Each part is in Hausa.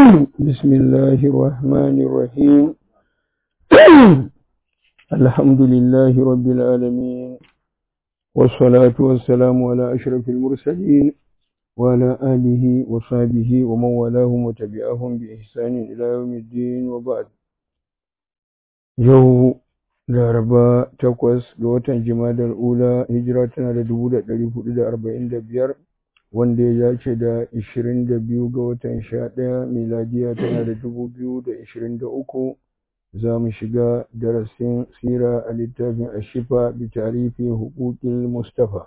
بسم الله الرحمن الرحيم الحمد لله رب العالمين والصلاة والسلام على أشرف المرسلين وعلى آله وصحبه ومن والاهم وتبعهم بإحسان إلى يوم الدين وبعد يوم laraba takwas ga watan jimadar ula hijira tana da dubu da ɗari hudu da arba'in da biyar wanda ya dace da ishirin da biyu ga watan sha ɗaya miladiya tana da dubu biyu da ishirin da uku za mu shiga darasin sira a littafin ashifa bi tarifi hukukin mustafa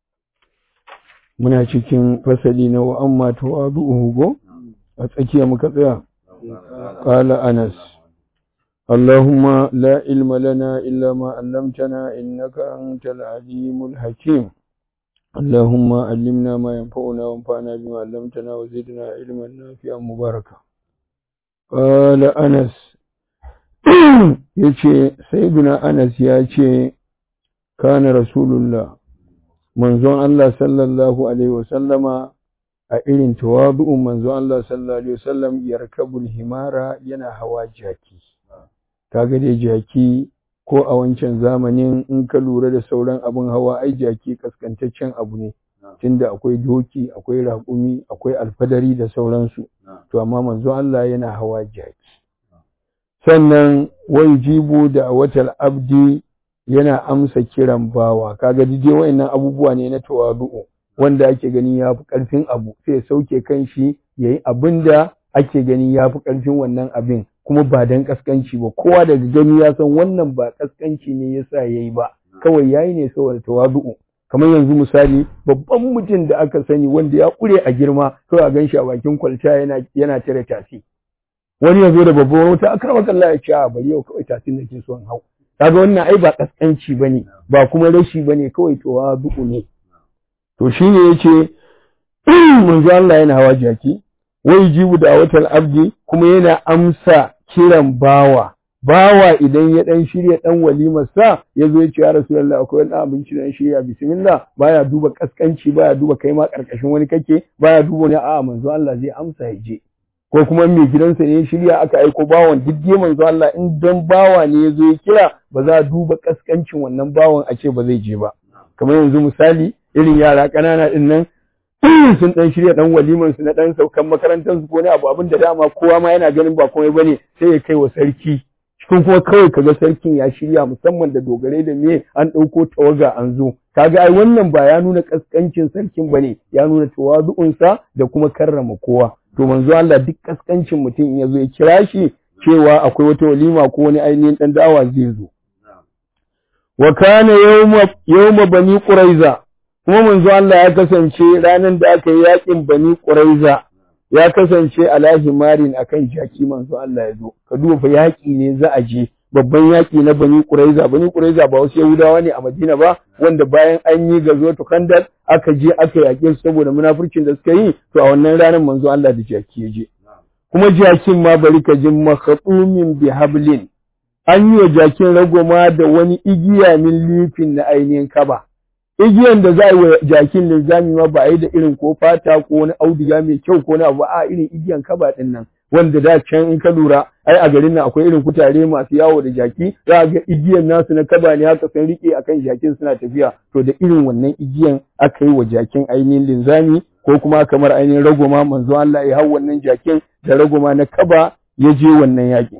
muna cikin fasali na wa'amma tawadu'uhu go a tsakiya muka tsaya qala anas اللهم لا علم لنا إلا ما علمتنا إنك أنت العليم الحكيم اللهم علمنا ما ينفعنا وانفعنا بما علمتنا وزدنا علما نافعا مباركا قال أنس yace sayyiduna Anas ya ce kana rasulullah manzon Allah sallallahu alaihi wasallama a irin tawadu'un manzon Allah sallallahu alaihi wasallam yarkabul himara yana hawa jaki kaga dai jaki ko a wancan zamanin in ka lura da sauran abin hawa ai jaki kaskantaccen abu ne tunda akwai doki akwai raƙumi akwai alfadari da sauransu to amma manzo Allah yana hawa jaki sannan wai jibu da watal abdi yana amsa kiran bawa kaga dai wayannan abubuwa ne na tawadu'u wanda ake gani yafi karfin abu sai sauke kanshi yayi abinda ake gani yafi karfin wannan abin kuma ba dan kaskanci ba kowa daga gani ya san wannan ba kaskanci ne yasa yayi ba kawai yayi ne saboda tawadu'u kamar yanzu misali babban mutum da aka sani wanda ya kure a girma kawai a ganshi a bakin kwalta yana yana tare tasi wani ya zo da babban wuta akrama Allah ya ce a bari yau kawai tasin nake son hau kaga wannan ai ba kaskanci bane ba kuma rashi bane kawai tawadu'u ne to shine yace manzo Allah yana hawa jaki wai jibu da watal abdi kuma yana amsa kiran bawa bawa idan ya dan shirya dan walimar sa yazo ya ce ya rasulullahi akwai wani abinci da shirya bismillah baya duba kaskanci baya duba kai ma karkashin wani kake baya duba ne a'a manzo Allah zai amsa ya je ko kuma mai gidansa ne shirya aka aiko bawan duk dai manzo Allah in dan bawa ne yazo ya kira ba za a duba kaskancin wannan bawan a ce ba zai je ba kamar yanzu misali irin yara ƙanana din nan sun dan shirya dan waliman su na dan saukan makarantar su ko ne abu abin da dama kowa ma yana ganin ba komai bane sai ya kai wa sarki cikin kuma kawai kaga sarkin ya shirya musamman da dogarai da me an dauko tawaga an zo kaga ai wannan ba ya nuna kaskancin sarkin bane ya nuna tawazu'un sa da kuma karrama kowa to manzo Allah duk kaskancin mutum in yazo ya kira shi cewa akwai wata walima ko wani ainihin dan da'awa zai zo wa kana yawma yawma bani quraiza kuma manzo Allah ya kasance ranar da aka yi yakin Bani Quraiza ya kasance ala himarin akan jaki manzo Allah ya zo ka duba fa yaki ne za a je babban yaki na Bani Quraiza Bani Quraiza ba wasu Yahudawa ne a Madina ba wanda bayan an yi gazo to Kandar aka je aka yake su saboda munafurcin da suka yi to a wannan ranar manzo Allah da jaki ya je kuma jakin ma bari ka jin makhatumin bi hablin an yi wa jakin ragoma da wani igiya min lifin na ainihin kaba igiyan da za a yi wa jakin linzami ma ba a yi da irin ko fata ko wani auduga mai kyau ko na abu a irin igiyan kaba din nan wanda da can in ka lura ai a garin nan akwai irin kutare masu yawo da jaki za a ga igiyan nasu na kaba ne haka sun rike akan jakin suna tafiya to da irin wannan igiyan aka yi wa jakin ainihin linzami ko kuma kamar ainihin ragoma manzo Allah ya hau wannan jakin da ragoma na kaba ya je wannan yakin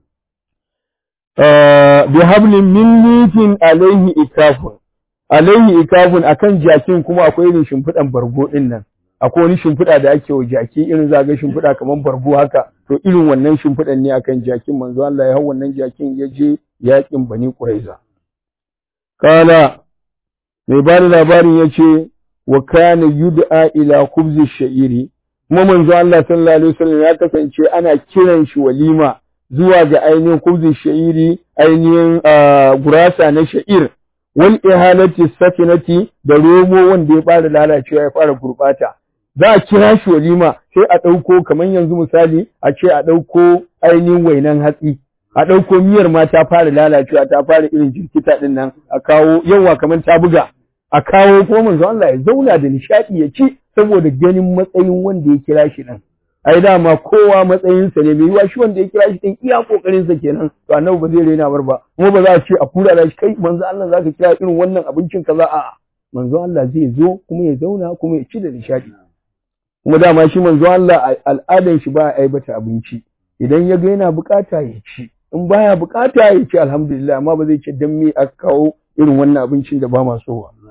bi hablin min lifin alaihi ikafun alaihi ikafun akan jakin kuma akwai irin shimfiɗan bargo ɗin nan akwai wani shimfiɗa da ake wa jaki irin za ga shimfiɗa kamar bargo haka to irin wannan shimfiɗan ne akan jakin manzo Allah ya hau wannan jakin ya je yakin bani Quraiza kala mai bada labarin ya ce wa kana yud'a ila khubzi sha'iri kuma manzo Allah sallallahu alaihi wasallam ya kasance ana kiran shi walima zuwa ga ainihin khubzi sha'iri ainihin gurasa na sha'ir wal ihalati sakinati da romo wanda ya fara lalacewa ya fara gurbata za a kira shi walima sai a ɗauko kamar yanzu misali a ce a ɗauko ainihin wainan hatsi a ɗauko miyar ma ta fara lalacewa ta fara irin jirkita ɗin nan a kawo yawa kamar ta buga a kawo kuma manzo Allah ya zauna da nishaɗi ya ci saboda ganin matsayin wanda ya kira shi ɗin ai dama kowa matsayinsa ne mai yiwa shi wanda ya kira shi din iya kokarin sa kenan to annabi ba zai rena bar ba kuma ba za a ce a kura da shi kai manzo Allah zaka kira irin wannan abincin kaza a manzo Allah zai zo kuma ya zauna kuma ya ci da nishadi kuma dama shi manzo Allah al'adan shi ba a aibata abinci idan ya ga yana bukata ya ci in baya bukata ya ci alhamdulillah amma ba zai ce dan me aka kawo irin wannan abincin da ba ma so ba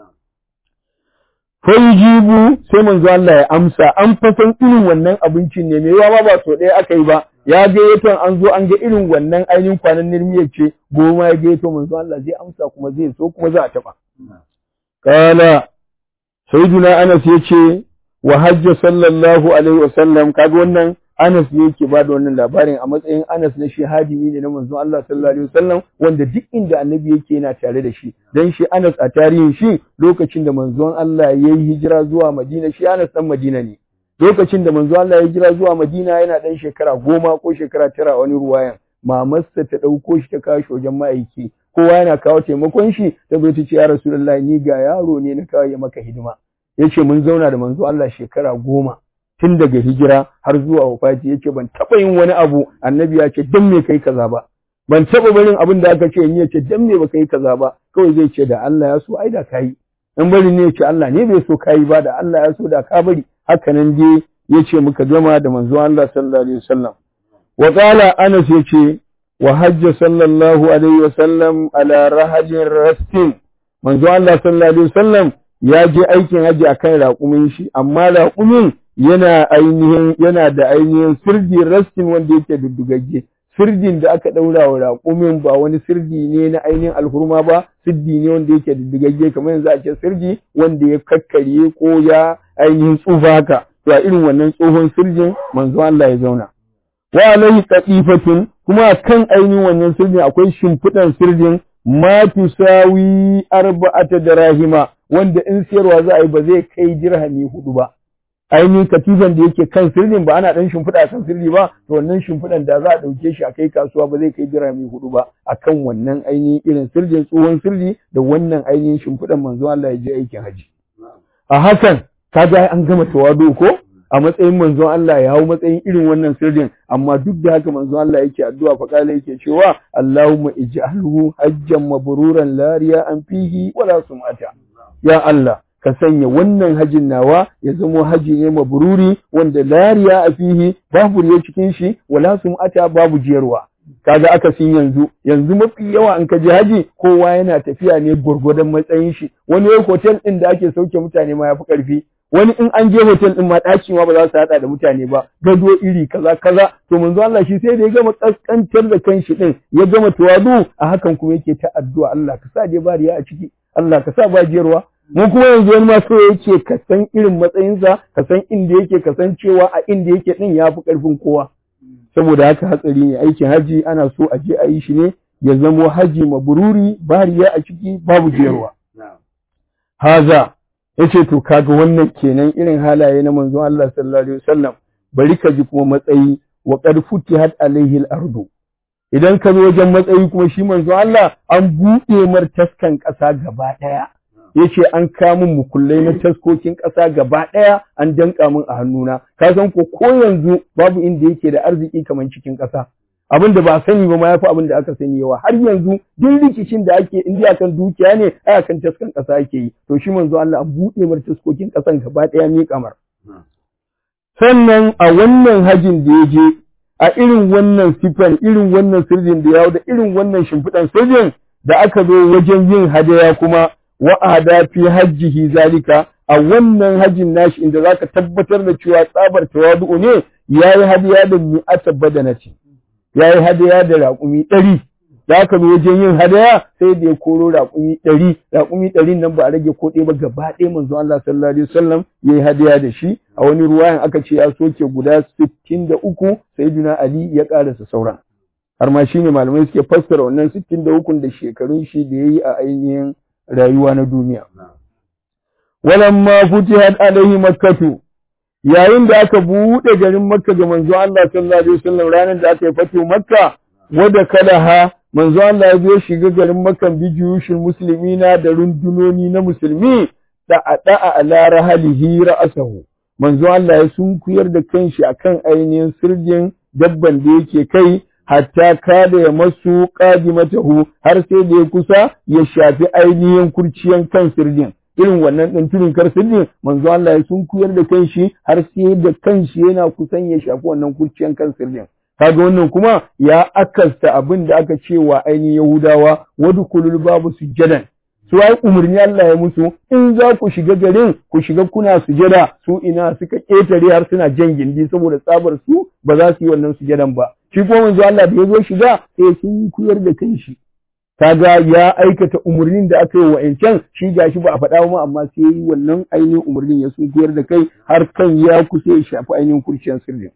jibu sai manzo Allah ya amsa an fasan irin wannan abincin ne me yawa ba so ɗaya aka yi ba ya ga yaton an zo an ga irin wannan ainihin kwanan nirmiyar ce goma ya ga yaton manzo Allah zai amsa kuma zai so kuma za a taɓa kala sayyiduna Anas yace wa hajja sallallahu alaihi wasallam kaga wannan Anas ne yake ba da wannan labarin a matsayin Anas na shi hadimi ne na manzon Allah sallallahu alaihi wasallam wanda duk inda annabi yake yana tare da shi dan shi Anas a tarihin shi lokacin da manzon Allah ya yi hijira zuwa Madina shi Anas dan Madina ne lokacin da manzon Allah ya hijira zuwa Madina yana dan shekara goma ko shekara tara wani ruwayan mamarsa ta ɗauko shi ta kawo shi wajen ma'aiki kowa yana kawo taimakon shi ta zo ta ce ya Rasulullahi ni ga yaro ne na kawo ya maka hidima yace mun zauna da manzo Allah shekara goma tun daga hijira har zuwa wafati yace ban taba yin wani abu annabi ya ce dan me kai kaza ba ban taba barin abin da aka ce in yace dan me baka yi kaza ba kawai zai ce da Allah ya so ai da kai in bari ne yace Allah ne bai so kai ba da Allah ya so da ka bari haka nan dai yace muka gama da manzo Allah sallallahu alaihi wasallam wa qala Anas yace wa hajja sallallahu alaihi wasallam ala rahajin rastin manzo Allah sallallahu alaihi wasallam ya je aikin haji akan raƙumin shi amma raƙumin yana ainihin yana da ainihin sirdi rastin wanda yake duddugagge sirdin da aka ɗaura wa raƙumin ba wani sirdi ne na ainihin alhurma ba sirdi ne wanda yake duddugagge kamar yanzu a ce sirdi wanda ya kakkarye ko ya ainihin tsufa haka to a irin wannan tsohon sirdin manzo Allah ya zauna wa alaihi qatifatun kuma kan ainihin wannan sirdin akwai shimfiɗan sirdin ma tusawi arba'ata darahima wanda in siyarwa za a yi ba zai kai dirhami hudu ba ainihin katifan da yake kan sirrin ba ana dan shimfiɗa kan sirri ba to wannan shimfiɗan da za a ɗauke shi a kai kasuwa ba zai kai dirhami hudu ba akan wannan ainihin irin sirrin tsohon sirri da wannan ainihin shimfiɗan manzo Allah ya je aikin haji a hakan kaga an gama tawadu ko a matsayin manzon Allah ya hau matsayin irin wannan sirrin amma duk da haka manzon Allah yake addu'a fa kala yake cewa Allahumma ij'alhu hajjan mabruran la an fihi wala sum'ata ya Allah ka sanya wannan hajin nawa ya zamo haji ne mabruri wanda lariya a fihi babu riya cikin shi wala sum'ata babu jiyarwa kaga akasin yanzu yanzu mafi yawa an kaji haji kowa yana tafiya ne gurgurdan matsayin shi wani hotel din da ake sauke mutane ma yafi karfi wani in an je hotel din ma ɗaki ma ba za su haɗa da mutane ba gado iri kaza kaza to manzo Allah shi sai da ya gama kaskantar da kanshi din ya gama tawadu a hakan kuma yake ta addu'a Allah ka sa dai bariya a ciki Allah ka sa ba jiyarwa mu kuma yanzu wani ma so yake ka san irin matsayinsa ka san inda yake ka san cewa a inda yake din ya fi ƙarfin kowa saboda haka hatsari ne aikin haji ana so a je a yi shi ne ya zamo haji mabururi bariya a ciki babu jiyarwa haza yace to kaga wannan kenan irin halaye na manzon Allah sallallahu alaihi wasallam bari ka ji kuma matsayi wa qad futihat alaihi al-ardu idan ka zo wajen matsayi kuma shi manzon Allah an buɗe mar taskan ƙasa gaba ɗaya yace an kamun mukullai na taskokin ƙasa gaba ɗaya an danka min a hannuna ka san ko ko yanzu babu inda yake da arziki kamar cikin ƙasa abin da ba sani ba ma yafi abin da aka sani yawa har yanzu duk rikicin da ake indiya kan dukiya ne ai akan taskan ƙasa ake yi to shi manzo Allah an buɗe mar taskokin ƙasan gaba ɗaya ne kamar sannan a wannan hajin da ya je a irin wannan sifan irin wannan sirrin da yawo da irin wannan shimfiɗan sirrin da aka zo wajen yin hadaya kuma wa'ada fi hajjihi zalika a wannan hajjin nashi inda zaka tabbatar da cewa tsabar tawadu ne yayi hadiya da mi'ata badanati yayi hadiya da raƙumi ɗari da aka zo wajen yin hadaya sai da ya koro raƙumi ɗari raƙumi ɗari nan ba a rage ko ɗaya ba gaba ɗaya manzo Allah sallallahu alaihi wasallam yayi hadiya da shi a wani ruwayan aka ce ya soke guda sittin da uku sayyidina Ali ya ƙarasa sauran har ma shine malamai suke fassara wannan sittin da ukun da shekarun shi da yayi a ainihin rayuwa na duniya. Walamma futihat alaihi makkatu yayin da aka buɗe garin Makka ga manzo Allah sallallahu alaihi wasallam ranar da aka yi fatu Makka wada kalaha manzo Allah ya zo shiga garin Makka bi juyushin muslimina da rundunoni na musulmi da ada ala rahalihi ra'asahu manzo Allah ya sunkuyar da kanshi akan ainihin sirjin dabban da yake kai hatta kada ya masu qadimatahu har sai da ya kusa ya shafi ainihin kurciyan kan sirjin irin wannan ɗin turin kar sirjin manzo Allah ya sunkuyar da kanshi har sai da kanshi yana kusan ya shafi wannan kurciyan kan sirjin kaga wannan kuma ya akasta abin da aka ce wa ainihin Yahudawa wadkulul babu sujadan su ai umarni Allah ya musu in za ku shiga garin ku shiga kuna sujada su ina suka ƙetare har suna jan gindi saboda tsabar su ba za su yi wannan sujadan ba shi kuma manzo Allah da ya zo shiga sai sun kuyar da kanshi kaga ya aikata umarnin da aka yi wa ƴancan shi gashi ba a faɗa ba amma sai yi wannan ainihin umarnin ya sun kuyar da kai har kan ya kusa ya shafi ainihin kurciyar sirrin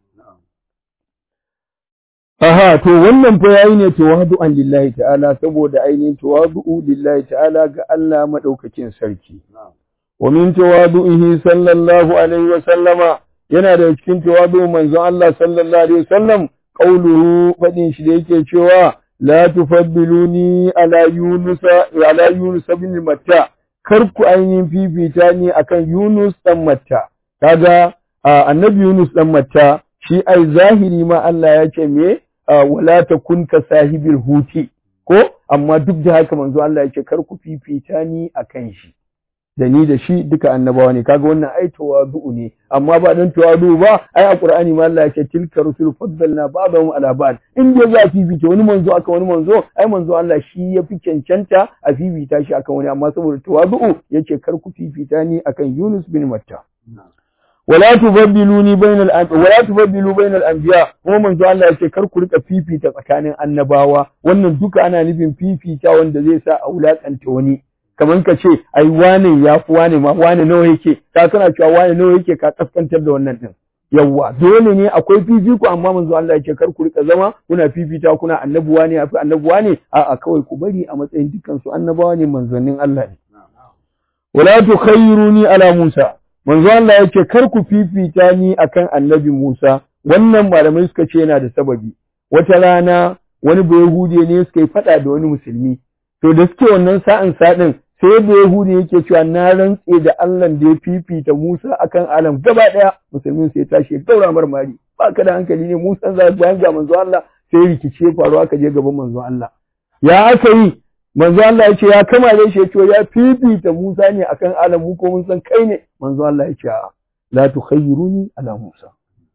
Aha, to wannan fa yayi ne tawadu'an lillahi ta'ala saboda ainihin tawadu'u lillahi ta'ala ga Allah madaukakin sarki. Wa min tawadu'ihi sallallahu alaihi wa sallama yana da cikin tawadu'u manzon Allah sallallahu alaihi wa sallam qauluhu fadin shi da yake cewa la tufaddiluni ala yunus ala yunus ibn matta kar ku ainihin fifita ni akan yunus dan matta kaga annabi yunus dan matta shi ai zahiri ma Allah ya ce me wala takun ka sahibil huti ko amma duk da haka manzo Allah ya ce kar ku fifita ni akan shi da ni da shi duka annabawa ne kaga wannan ai tawadu ne amma ba dan tawadu ba ai a Qur'ani ma Allah ya ce tilka rusul faddalna ba'dahum ala ba'd in dai za fifita wani manzo aka wani manzo ai manzo Allah shi ya fi cancanta a fifita shi akan wani amma saboda tawadu yace kar ku fifita ni akan Yunus bin Matta wala tubaddiluni bainal wala tubaddilu bainal anbiya kuma manzo Allah yace kar ku rika fifita tsakanin annabawa wannan duka ana nufin fifita wanda zai sa a wulakanta wani kamar ka ce ai wane ya fi wane ma wane nawa yake ka kana cewa wane nawa yake ka kaskantar da wannan din yawwa dole ne akwai fifiko amma manzo Allah yake kar ku rika zama kuna fifita kuna annabuwa ne afi annabuwa ne a'a kawai ku bari a matsayin dukkan su annabawa ne manzannin Allah ne wala tukhayyiruni ala Musa manzo Allah yake kar ku fifita ni akan annabi Musa wannan malamai suka ce yana da sababi wata rana wani bayahudi ne suka yi fada da wani musulmi to da suke wannan sa'in sadin sai bayahudi yake cewa na rantse da Allah da ya fifita Musa akan alam gaba daya musulmin sai tashi ya daura marmari ba ka da hankali ne Musa za bayan ga manzo Allah sai rikice faru aka je gaban manzo Allah ya aka yi manzo Allah ya ce ya kamale shi ya ce ya fifita Musa ne akan alam mu ko mun san kai ne manzo Allah ya ce la tukhayyiruni ala Musa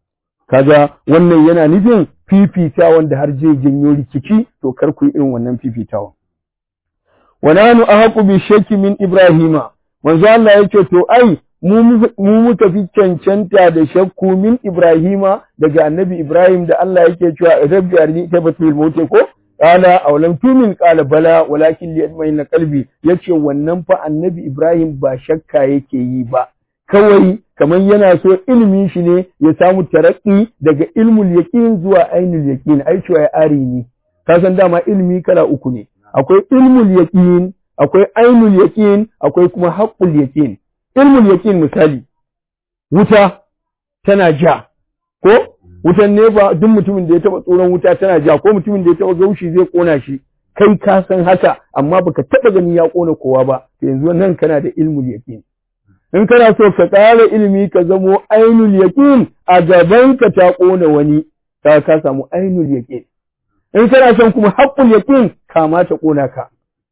kaga wannan yana nufin fifita wanda har zai janyo rikici to kar ku yi irin wannan fifitawa wa nanu ahqu bi shakki min ibrahima manzo Allah ya ce to ai mu muka fi cancanta da shakku min ibrahima daga annabi ibrahim da Allah yake cewa rabbi arni tabatul mauti ko Ƙala a walam tumin ƙala bala walakin li yadmaina qalbi yace wannan fa annabi Ibrahim ba shakka yake yi ba kawai kamar yana so ilimin shi ne ya samu tarakki daga ilmul yaqin zuwa ainul yaqin ai cewa ya ari ne ka san dama ilimi kala uku ne akwai ilmul yaqin akwai ainul yaqin akwai kuma haqqul yaqin ilmul yaqin misali wuta tana ja ko wutan nefa duk mutumin da ya taba tsoron wuta tana ja ko mutumin da ya taba gaushi zai kona shi kai ka san haka amma baka taba gani ya kona kowa ba to yanzu nan kana da ilmul yaqin in kana so ka ƙara ilimi ka zamo ainul yaqin a gaban ka ta kona wani ka ka samu ainul yaqin in kana son kuma haqqul yaqin kama ta kona ka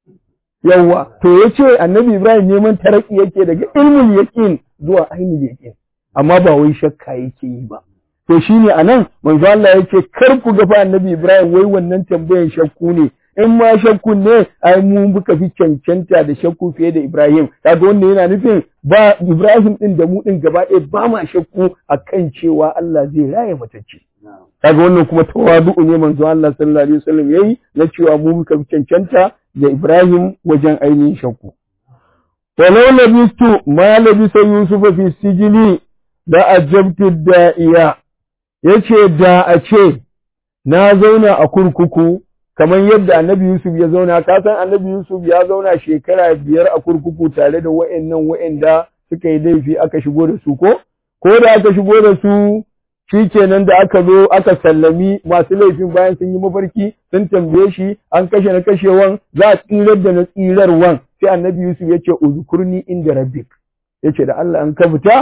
yawa to yace annabi Ibrahim neman taraki yake daga ilmul yaqin zuwa ainul yaqin amma ba wai shakka yake yi ba to shine anan manzo Allah yake kar ku ga fa annabi Ibrahim wai wannan tambayan shakku ne in ma shakku ne ai mu muka fi cancanta da shakku fiye da Ibrahim kaga wannan yana nufin ba Ibrahim din da mu din gaba ɗaya ba ma shakku akan cewa Allah zai raye matacce kaga wannan kuma tawadu ne manzo Allah sallallahu alaihi wasallam yayi na cewa mu muka fi cancanta da Ibrahim wajen ainihin shakku walau labistu ma labisa Yusuf fi sijili da ajabtu da'iya yace da a ce na zauna a kurkuku kamar yadda annabi Yusuf ya zauna ka san annabi Yusuf ya zauna shekara biyar a kurkuku tare da wa'annan wa'anda suka yi laifi aka shigo da su ko ko da aka shigo da su shikenan da aka zo aka sallami masu laifin bayan sun yi mafarki sun tambaye shi an kashe na kashewan za a tsirar da na tsirarwan sai annabi Yusuf ya ce uzkurni inda rabbik yace da Allah an ka fita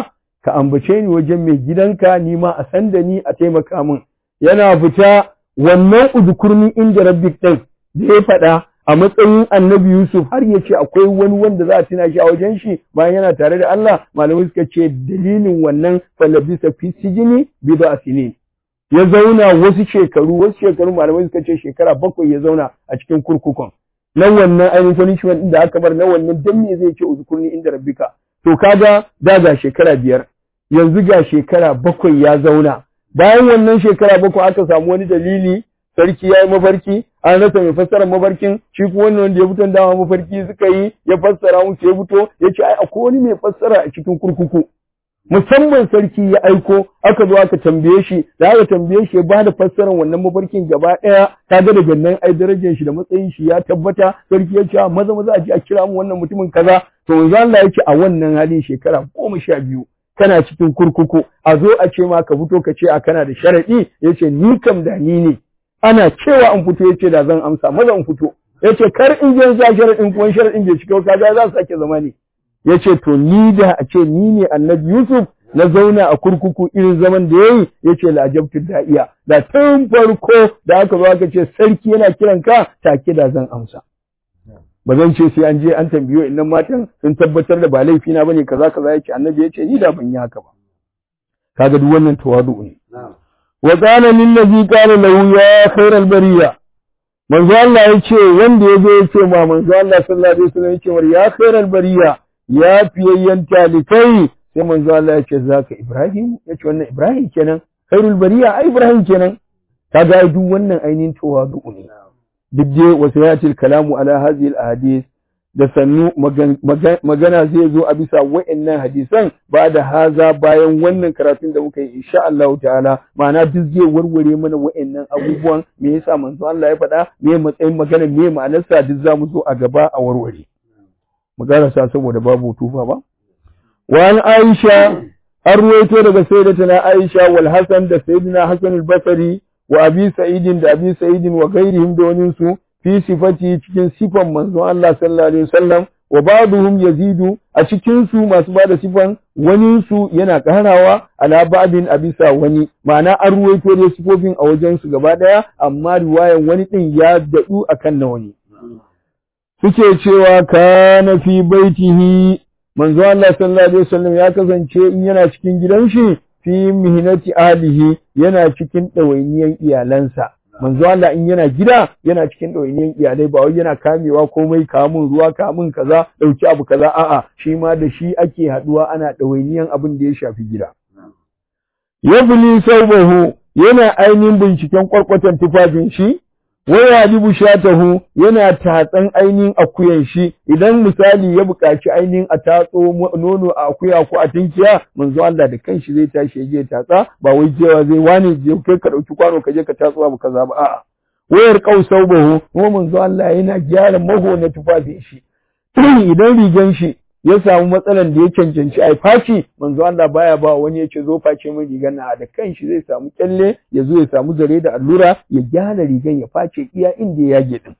ka ambace ni wajen mai gidanka ni ma a san da ni a taimaka min yana fita wannan udkurni inda rabbik din da ya faɗa a matsayin annabi Yusuf har ya ce akwai wani wanda za a tuna shi a wajen shi bayan yana tare da Allah malamai suka ce dalilin wannan falabisa fi sijini bida sinin ya zauna wasu shekaru wasu shekaru malamai suka ce shekara bakwai ya zauna a cikin kurkukun na wannan ainihin punishment din da aka bar na wannan dan me zai ce uzkurni inda rabbika to kaga da ga shekara biyar yanzu ga shekara bakwai ya zauna bayan wannan shekara bakwai aka samu wani dalili sarki ya yi mafarki an rasa mai fassara mafarkin shi kuma wannan wanda ya fito dama mafarki suka yi ya fassara musu ya fito ya ce ai akwai wani mai fassara a cikin kurkuku musamman sarki ya aiko aka zo aka tambaye shi da aka tambaye shi ya ba da fassarar wannan mafarkin gaba ɗaya ta ga daga nan ai darajar shi da matsayin shi ya tabbata sarki ya ce maza maza a je a kira mu wannan mutumin kaza to manzo Allah ya ce a wannan halin shekara goma sha biyu kana cikin kurkuku a zo a ce ma ka fito ka ce a kana da sharaɗi ya ce ni kam da ni ne ana cewa an fito ya ce da zan amsa maza in fito ya ce kar in je sa sharaɗin kuma sharaɗin bai cika kaga za su sake zama ne ya ce to ni da a ce ni ne annabi Yusuf na zauna a kurkuku irin zaman da ya yi ya ce la'ajabtu da'iya da tun farko da aka zo aka ce sarki yana kiran ka take da zan amsa ba zan ce sai an je an tambayo innan matan sun tabbatar da ba laifi na bane kaza kaza yace annabi yace ni da ban yi haka ba kaga duk wannan tawadu ne wa qala lil ladhi qala lahu ya khairal bariya manzo Allah yace wanda yazo yace ma manzo Allah sallallahu alaihi wasallam yace war ya khairal bariya ya fiyayyan talikai sai manzo Allah yace zaka Ibrahim yace wannan Ibrahim kenan khairul bariya ai Ibrahim kenan kaga duk wannan ainihin tawadu ne duk dai wasu yatil kalamu ala hadhihi al-ahadith da sannu magana zai zo a bisa wa'annan hadisan ba da haza bayan wannan karatun da muka yi insha Allah ta'ala ma'ana duk zai warware mana wa'annan abubuwan me yasa manzo Allah ya faɗa me matsayin magana me ma'anarsa duk za mu zo a gaba a warware magana sa saboda babu tufa ba wa an Aisha an ruwaito daga sayyidatuna Aisha wal Hasan da sayyidina Hasan al-Basri wa abi sa'idin da abi sa'idin wa ghairihim da wani su fi sifati cikin sifan manzo Allah sallallahu alaihi wasallam wa ba'duhum yazidu a cikin su masu bada sifan wani su yana karawa ala ba'din abisa wani ma'ana an ruwaito da sifofin a wajen su gaba daya amma riwayan wani din ya dadu akan na wani suke cewa kana fi baitihi manzo Allah sallallahu alaihi wasallam ya kasance in yana cikin gidan shi fi mihinati alihi yana cikin ɗawainiyan iyalansa manzo Allah in yana gida yana cikin ɗawainiyan iyalai ba wai yana kamewa komai kamun ruwa kamun kaza ɗauki abu kaza a'a shi ma da shi ake haɗuwa ana ɗawainiyan abin da ya shafi gida yabli saubahu yana ainihin binciken kwarkwatan tufafin shi waya libu shatahu yana tatsan ainihin akuyan shi idan misali ya buƙaci ainihin a tatso nono a akuya ko a tinkiya manzo Allah da kanshi zai tashi ya je tatsa ba wai jewa zai wani je kai ka dauki kwano ka je ka tatso abu kaza ba a'a wayar qausau bahu kuma manzo Allah yana gyara maho na tufafin shi idan rigan shi ya samu matsalan da ya cancanci a faci manzo Allah baya ba wani ya ce zo face min rigan na da kanshi zai samu kyalle ya zo ya samu zare da allura ya gyara rigan ya face iya inda ya yage din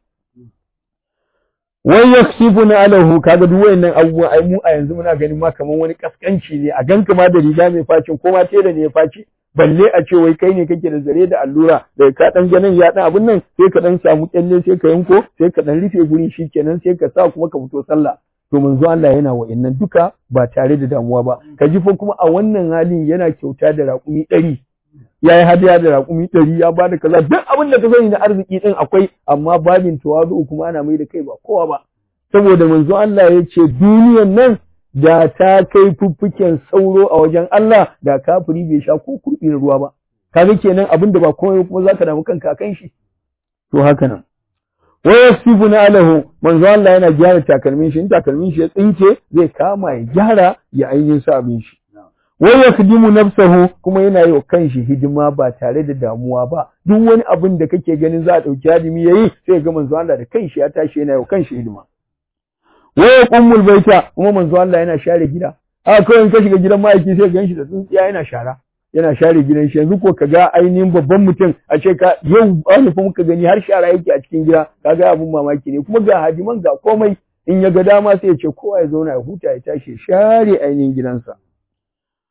wai yaksifuna alahu kaga duk wayannan abubuwan ai mu a yanzu muna ganin ma kaman wani kaskanci ne a ganka ma da riga mai facin ko ma tela ne ya face balle a ce wai kai ne kake da zare da allura da ka dan ganin ya dan abun nan sai ka dan samu kyalle sai ka yanko sai ka dan rufe guri shikenan sai ka sa kuma ka fito sallah to manzo Allah yana wa'annan duka ba tare da damuwa ba ka ji fa kuma a wannan halin yana kyauta da raƙumi ɗari ya yi hadiya da raƙumi ɗari ya bada kaza duk abin da ka sani na arziki ɗin akwai amma babin tawazu kuma ana mai da kai ba kowa ba saboda manzo Allah ya ce duniyan nan da ta kai fuffuken sauro a wajen Allah da kafiri bai sha ko kurɓi na ruwa ba kaga kenan abin da ba komai kuma zaka damu kanka kan shi to haka nan wa yasifuna alahu manzo Allah yana gyara takalmin shi in takalmin shi ya tsinke zai kama ya gyara ya ainihin sa abin shi wa yakdimu nafsahu kuma yana yi wa kanshi hidima ba tare da damuwa ba duk wani abin da kake ganin za a dauki hadimi yayi sai ga manzo Allah da kanshi ya tashi yana yi wa kanshi hidima wa yaqummul baita kuma manzo Allah yana share gida haka kawai in ka shiga gidan ma'aiki sai gan shi da tsintsiya yana shara yana share gidan shi yanzu ko ka ga ainihin babban mutum a ce ka yau wani fa muka gani har shara yake a cikin gida ka ga abun mamaki ne kuma ga hadiman ga komai in ya ga dama sai ya ce kowa ya zauna ya huta ya tashi share ainihin gidansa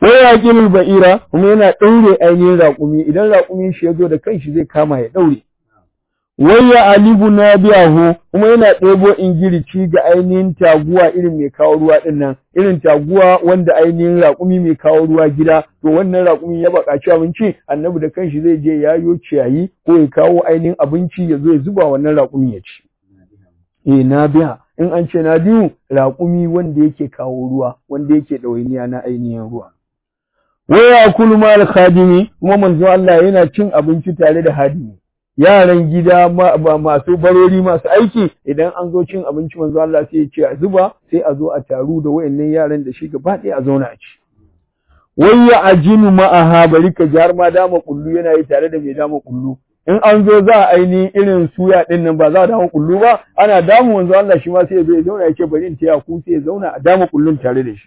wai yaqimul ba'ira kuma yana daure ainihin raƙumi idan raƙumin shi ya zo da kanshi zai kama ya daure wai ya alibu na biyahu kuma yana ɗebo ingirici ga ainihin taguwa irin mai kawo ruwa ɗin nan irin taguwa wanda ainihin raƙumi mai kawo ruwa gida to wannan raƙumi ya baƙaci abinci annabi da kanshi zai je yayo ciyayi ko ya kawo ainihin abinci ya zo ya zuba wannan raƙumi ya ci eh na biya in an ce na biyu raƙumi wanda yake kawo ruwa wanda yake ɗawainiya na ainihin ruwa waya kulu mal khadimi kuma manzo Allah yana cin abinci tare da hadimi yaran gida masu barori masu aiki idan an zo cin abinci manzo Allah sai ya ce a zuba sai a zo a taru da wayannan yaran da shi gaba ɗaya a zauna a ci wai ya ajinu ma'aha bari ka ji har ma dama kullu yana yi tare da mai dama kullu in an zo za a aini irin suya din nan ba za a dama kullu ba ana damu manzo Allah shi ma sai ya zo ya zauna ya ce bari in taya ku sai ya zauna a dama kullun tare da shi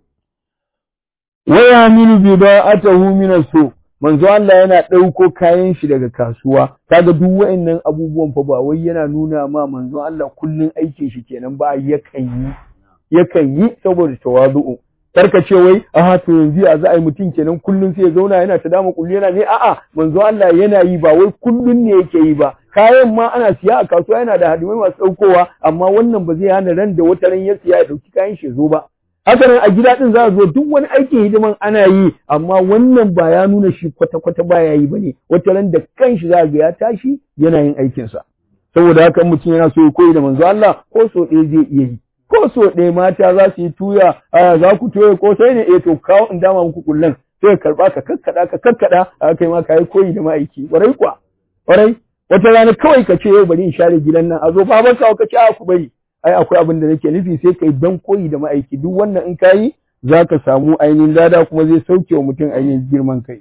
waya minu bida'atahu min as-suq manzo Allah yana ɗauko kayan shi daga kasuwa kaga duk wa'annan abubuwan fa ba wai yana nuna ma manzo Allah kullun aikin shi kenan ba yakan yi yakan yi saboda tawazu'u karka ce wai aha to yanzu ya za a yi mutum kenan kullun sai ya zauna yana ta dama kullu yana ne a'a manzo Allah yana yi ba wai kullun ne yake yi ba kayan ma ana siya a kasuwa yana da hadimai masu ɗaukowa amma wannan ba zai hana ran da wata ran ya siya ya ɗauki kayan shi zo ba haka nan a gida din za a zo duk wani aikin hidiman ana yi amma wannan ba ya nuna shi kwata-kwata ba ya yi bane wata ran da kanshi za ga ya tashi yana yin aikinsa saboda haka mutum yana so ya koyi da manzo Allah ko so ɗaya zai iya yi ko so ɗaya mata za su yi tuya a za ku toye ko sai ne eh to kawo in dama muku kullun sai ka karba ka kakkada ka kakkada a kai ma kai koyi da ma'aiki ƙwarai kuwa ƙwarai wata rana kawai ka ce yau bari in share gidan nan a zo baban ka ka ce a ku bari ai akwai abin da nake nufi sai kai dan koyi da ma'aiki duk wannan in kayi za ka samu ainihin lada kuma zai sauke wa mutum ainihin girman kai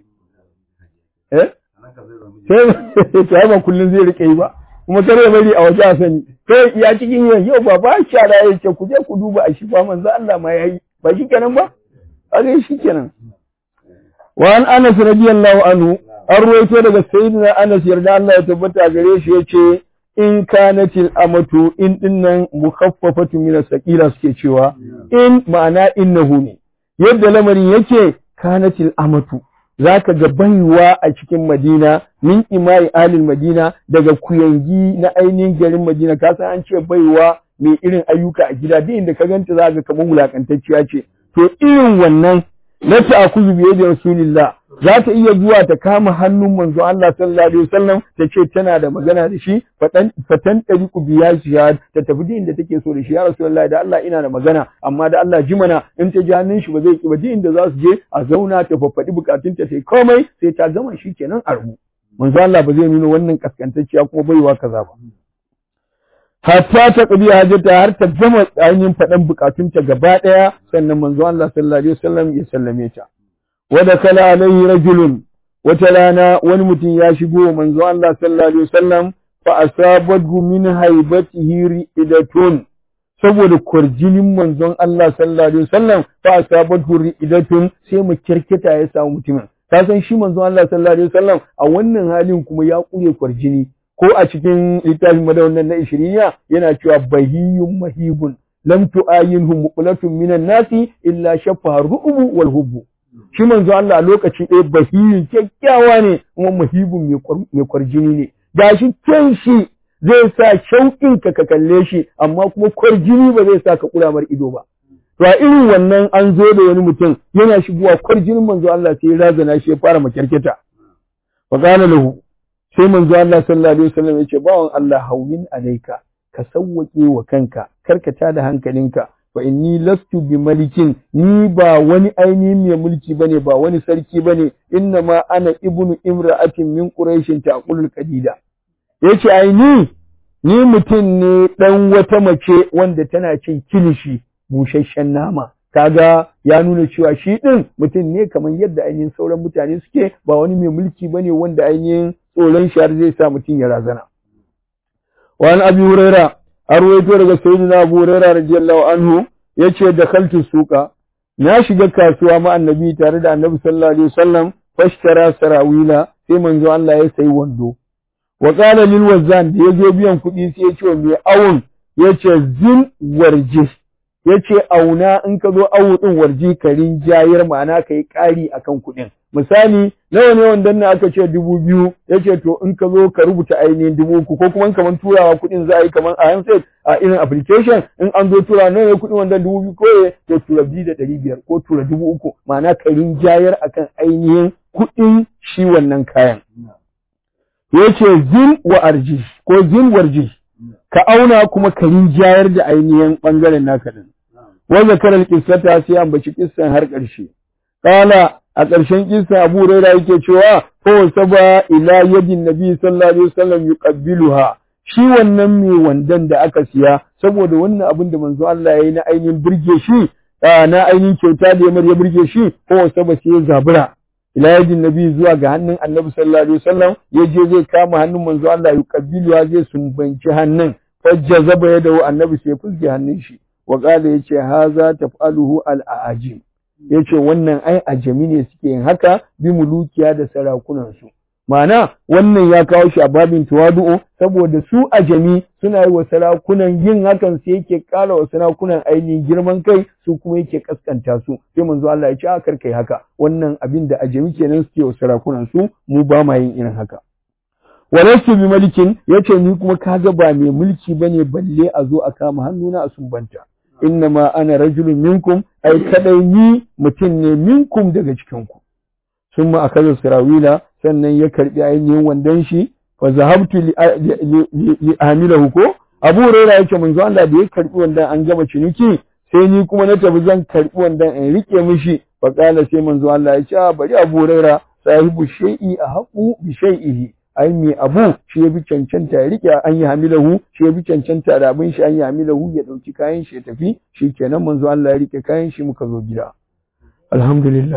eh sai ba kullum zai rike yi ba kuma kare bari a waje a sani kai ya cikin yin yau ba ba shara ya ce ku je ku duba a shi fa manzo Allah ma yayi ba shi kenan ba a shi kenan wa an Anas radiyallahu anhu an ruwaito daga sayyidina Anas yarda Allah ya tabbata gare shi yace in kanatil amatu in dinnan mukhaffafatu min as-saqila suke cewa in ma'ana innahu ne yadda lamarin yake kanatil amatu zaka ga baiwa a cikin Madina min imai alil Madina daga kuyangi na ainihin garin Madina ka san an ce baiwa mai irin ayyuka a gida duk inda ka ganta za ga kamar wulakantacciya ce to irin wannan na ta'khudhu bi yadi rasulillah za ta iya zuwa ta kama hannun manzo Allah sallallahu alaihi wasallam ta ce tana da magana da shi fatan fatan tariqu biya shihad ta tafi din da take so da shi ya rasulullahi da Allah ina da magana amma da Allah ji mana in ta ji hannun shi ba zai ki ba din da za su je a zauna ta faffadi bukatun ta sai komai sai ta gama shi kenan a rubu manzo Allah ba zai nuna wannan kaskantacciya kuma baiwa kaza ba hatta ta ƙabi hajjata har ta gama ainihin faɗan bukatunta gaba ɗaya sannan manzo Allah sallallahu alaihi wasallam ya sallame ta wada kala alaihi rajulun wata rana wani mutum ya shigo manzo Allah sallallahu alaihi wasallam fa asabathu min haibatihi ri'idatun saboda kwarjinin manzon Allah sallallahu alaihi wasallam fa asabathu ri'idatun sai mu kirkita ya samu mutumin ka san shi manzon Allah sallallahu alaihi wasallam a wannan halin kuma ya kure kwarjini ko a cikin littafin madawannan na ishiriya yana cewa bahiyun mahibun lam tu'ayinhu muqlatun minan nasi illa shaffa ru'ubu wal hubbu shi manzo Allah a lokaci ɗaya bahiyun kyakkyawa ne kuma mahibun mai kwarjini ne gashi kyan shi zai sa shauƙin ka ka kalle shi amma kuma kwarjini ba zai sa ka kula mar ido ba to a irin wannan an zo da wani mutum yana shigowa kwarjinin manzo Allah sai ya razana shi ya fara makyarketa fa qala lahu sai manzo Allah sallallahu alaihi wasallam yace bawan Allah hawin alaika ka sawwake wa kanka karkata da hankalinka fa inni lastu bi malikin ni ba wani ainihin mai mulki bane ba wani sarki bane inna ma ana ibnu imra'atin min quraishin taqulul qadida yace ai ni ni mutum ne dan wata mace wanda tana cin kilishi busasshen nama kaga ya nuna cewa shi din mutum ne kamar yadda ainihin sauran mutane suke ba wani mai mulki bane wanda ainihin tsoron shi har zai sa mutum ya razana. Wa an abi huraira a ruwaito daga sayyidina abu huraira radiyallahu anhu yace da kaltu suka na shiga kasuwa ma annabi tare da annabi sallallahu alaihi wasallam fashtara sarawila sai manzo Allah ya sayi wando wa qala lil wazan da yaje biyan kuɗi sai ya ce mai awun yace zin warje yace auna in ka zo awu din warji ka rinjayar ma'ana kai ƙari akan kuɗin misali nawa ne wandan nan aka ce dubu biyu yace to in ka zo ka rubuta ainihin dubu uku ko kuma kaman turawa kuɗin za a yi kaman a handset a irin application in an zo tura nawa ne kuɗin wandan dubu biyu ko to tura biyu da ɗari biyar ko tura dubu uku ma'ana ka rinjayar akan ainihin kuɗin shi wannan kayan yace zin wa arji ko zin warji ka auna kuma ka rinjayar da ainihin bangaren naka din wa zakaral qissata sai ambaci kissan har ƙarshe qala a ƙarshen kissan Abu Hurairah yake cewa ko saba ila yadin Nabi sallallahu alaihi wasallam yuqabbiluha shi wannan mai wandan da aka siya saboda wannan abin da manzo Allah yayi na ainihin burge shi na ainihin kyauta da ya burge shi ko saba sai ya zabura ila yadin nabi zuwa ga hannun annabi sallallahu alaihi wasallam ya je zai kama hannun manzo Allah ya kabilu zai sumbanci hannun fajja zaba ya dawo annabi sai fuske hannun shi wa qala yace haza taf'aluhu al-ajim yace wannan ai ajami ne suke yin haka bi mulukiya da sarakunan su Ma'ana wannan ya kawo shi a babin tawadu'u saboda su ajami suna yi wa sarakunan yin hakan sai yake ƙara wa sarakunan ainihin girman kai su kuma yake kaskanta su sai manzo Allah ya ce a kar kai haka wannan abin da ajami kenan suke wa sarakunan su mu ba ma yin irin haka walastu bi malikin yace ni kuma kaga ba mai mulki bane balle a zo a kama hannuna a sumbanta innama ana rajulun minkum ai kadai ni mutum ne minkum daga cikin ku summa akaza sirawila sannan ya karbi ainihin wandon shi fa zahabtu li amilahu ko Abu Hurairah yake manzo Allah da ya karbi wandon an gama ciniki sai ni kuma na tafi zan karbi wandon in rike mishi fa kala sai manzo Allah ya ce bari Abu Hurairah sahibu shay'i a haqu bi shay'ihi ai me abu shi ya bi cancanta ya rike an yi hamilahu shi ya bi cancanta da abin shi an yi hamilahu ya dauki kayan shi ya tafi shikenan manzo Allah ya rike kayan shi muka zo gida alhamdulillah